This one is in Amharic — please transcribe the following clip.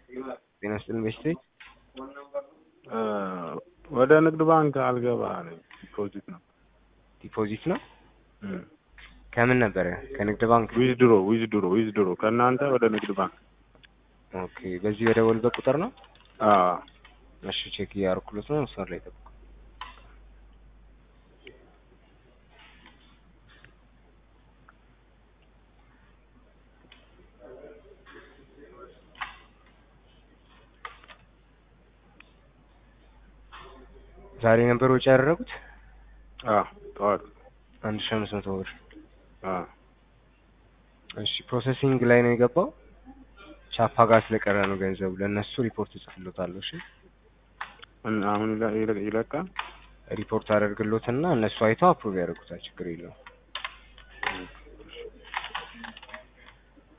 ጤና ይስጥልኝ በሽቴ ወደ ንግድ ባንክ አልገባ አለኝ። ዲፖዚት ነው ዲፖዚት ነው ከምን ነበረ? ከንግድ ባንክ። ዊዝድሮ ዊዝድሮ ዊዝድሮ ከእናንተ ወደ ንግድ ባንክ። ኦኬ በዚህ በደወልበት ቁጥር ነው? አዎ እሺ ቼክ እያደረኩለት ነው። መስመር ላይ ጠብቁ። ዛሬ ነበር ወጪ ያደረጉት አዎ ጠዋት አንድ ሺህ አምስት መቶ ብር። አዎ እሺ ፕሮሰሲንግ ላይ ነው የገባው። ቻፓ ጋር ስለቀረ ነው ገንዘቡ። ለእነሱ ሪፖርት እጽፍሎታለሁ። እሺ እና አሁን ይለ- ይለ- ይለቃል። ሪፖርት አደርግሎትና እነሱ አይተው አፕሩቭ ያደርጉታል። ችግር የለውም።